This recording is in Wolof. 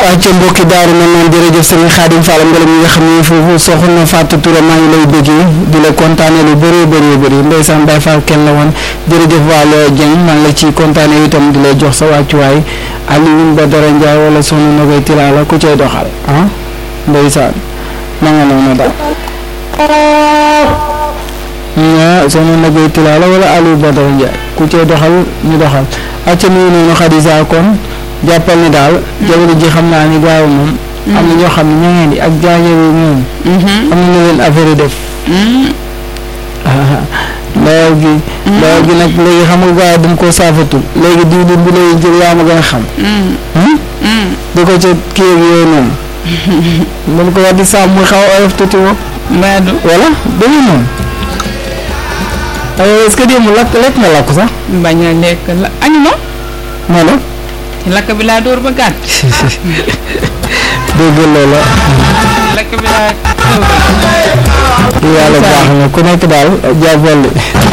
acca mbokki daaru na noon jërëjëf sëriñ Xaadim Fall ngelaw mi nga xam ne foofu soxna Fatou Touré maa ngi lay bëggee di la kontaane lu bëree bëree bëri ndeysaan Baye Fall kenn la woon jërëjëf Waalo Dieng maa ngi la ci kontaane itam di lay jox sa wàccuwaay Alioune Badara Ndiaye wala soxna Nogay Tilala ku cay doxal ah ndeysaan ma nga noonu daal ñaa soxna Nogay Tilala wala Aliou Badara Ndiaye ku cay doxal ñu doxal acca nuyu noonu Xadisa kon jàppal ni daal jamono ji xam naa ni gaaw moom am na ñoo xam ne ñoo ngeen di ak jaaje bi moom am na lu leen affaire yi def ndawal gi ndawal gi nag léegi xam nga gaaw dañ koo saafatul léegi diwlin bi lay jël yaa ma gën a xam di ko ca kii ak yooyu noonu mun ko war di saam muy xaw a oyof tuuti wo mbaadu voilà dama noonu est-ce que démb lakk lekk nga lakk sax bañ a lekk la añu ma moo la ci lakk bi laa dóor ba gàtt dégg loola lakk bi laa dóor yàlla baax na ku nekk daal jàppal